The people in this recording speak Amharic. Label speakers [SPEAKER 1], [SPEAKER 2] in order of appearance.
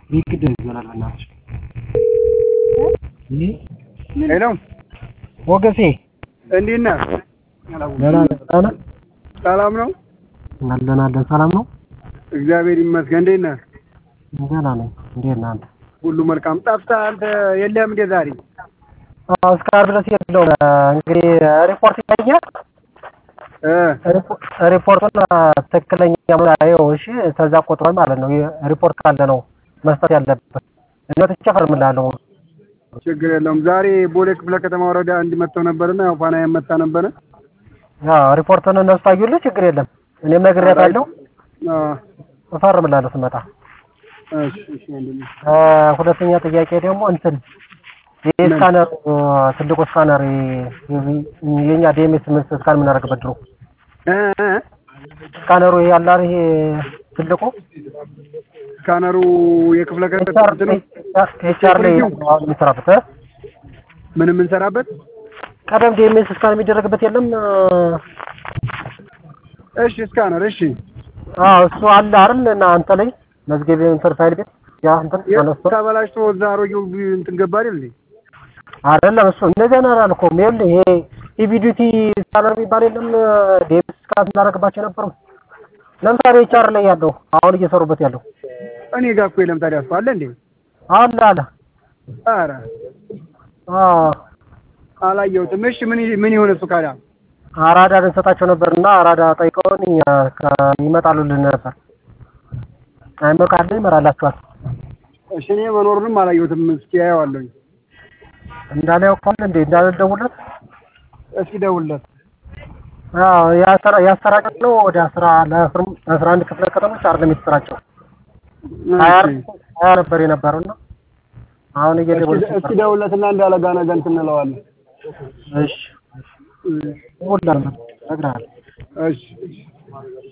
[SPEAKER 1] የግድ ይሆናል በእናትሽ።
[SPEAKER 2] ሄሎ
[SPEAKER 1] ሞገሴ
[SPEAKER 2] እንዴት ነህ?
[SPEAKER 1] ደህና ነህ? ደህና ነህ?
[SPEAKER 2] ሰላም ነው?
[SPEAKER 1] አለን አለን። ሰላም ነው?
[SPEAKER 2] እግዚአብሔር ይመስገን። እንዴት ነህ?
[SPEAKER 1] ደህና ነኝ። እንዴት ነህ አንተ?
[SPEAKER 2] ሁሉ መልካም። ጠፍተህ አንተ የለህም እንዴ ዛሬ?
[SPEAKER 1] አዎ እስከ ዓርብ ድረስ የለውም። እንግዲህ ሪፖርት ይታያል።
[SPEAKER 2] እ
[SPEAKER 1] ሪፖርቱን ትክክለኛ ምናየው እሺ፣ ከዛ ቆጥሯል ማለት ነው። ሪፖርት ካለ ነው መስጠት ያለበት። እኔ ወጥቼ እፈርምልሃለሁ።
[SPEAKER 2] ችግር የለውም። ዛሬ ቦሌ ክፍለ ከተማ ወረዳ እንዲመጣው ነበርና ያው ፋና ያመጣ ነበረ።
[SPEAKER 1] አዎ ሪፖርቱን እነሱ ታዩልህ፣ ችግር የለም። እኔም ነግሬያታለሁ።
[SPEAKER 2] አ
[SPEAKER 1] እፈርምልሃለሁ ስመጣ።
[SPEAKER 2] እሺ እሺ ወንድሜ።
[SPEAKER 1] እ ሁለተኛ ጥያቄ ደግሞ እንትን ይህ ስካነር ትልቁ ስካነር የኛ ዲኤምኤስ ምን ስካን የምናደርግበት ድሮ
[SPEAKER 2] እ እ
[SPEAKER 1] ስካነሩ ይሄ ያለ አይደል? ይሄ ትልቁ
[SPEAKER 2] ስካነሩ የክፍለ ከተማ
[SPEAKER 1] ኤችአር
[SPEAKER 2] እንትኑ
[SPEAKER 1] ኤችአር ላይ አሁን የሚሰራበት እ?
[SPEAKER 2] ምን የምንሰራበት?
[SPEAKER 1] ቀደም ዲኤምኤስ ስካን የሚደረግበት የለም?
[SPEAKER 2] እሺ ስካነር እሺ።
[SPEAKER 1] አዎ እሱ አለ አይደል? እና አንተ ላይ መዝገብ እንትን ፋይል ቤት ያ እንትን አነስቶ
[SPEAKER 2] ተበላሽቶ እዛ አሮጌው እንትን ገባ አይደል እንዴ?
[SPEAKER 1] አይደለም እሱ እንደዚያ ነው አላልኩም። ይኸውልህ ይሄ ኢቪዲቲ ስካነር የሚባል የለም? ዲኤምኤስ ስካን እናደርግባቸው የነበሩ ለምሳሌ ኤችአር ላይ ያለው አሁን እየሰሩበት ያለው
[SPEAKER 2] እኔ ጋር እኮ የለም። ታዲያ እሱ አለ እንዴ?
[SPEAKER 1] አለ አለ
[SPEAKER 2] ኧረ
[SPEAKER 1] አዎ
[SPEAKER 2] አላየሁትም። እሺ ምን ምን ይሆን እሱ ካዳ?
[SPEAKER 1] አራዳ ልንሰጣቸው ነበር እና አራዳ ጠይቀውን ይመጣሉልን ነበር። አይመ ካለ ይመራላችኋል።
[SPEAKER 2] እሺ እኔ መኖሩንም አላየሁትም። እስኪ አየዋለሁኝ።
[SPEAKER 1] እንዳለ ያውቃል እንዴ እንዳለ ደውለት።
[SPEAKER 2] እስኪ ደውልለት።
[SPEAKER 1] አዎ ያሰራ ያሰራጨው ነው ወደ አስራ ለአስራ አስራ አንድ ክፍለ ከተሞች አይደለም የተሰራጨው ሀያ ሀያ ነበር የነበረው እና አሁን እየደወለ
[SPEAKER 2] እስኪ ደውልለትና እንዳለ ጋር ነገ እንትን እንለዋለን።
[SPEAKER 1] እሺ ሁላ ነግረሃል
[SPEAKER 2] እሺ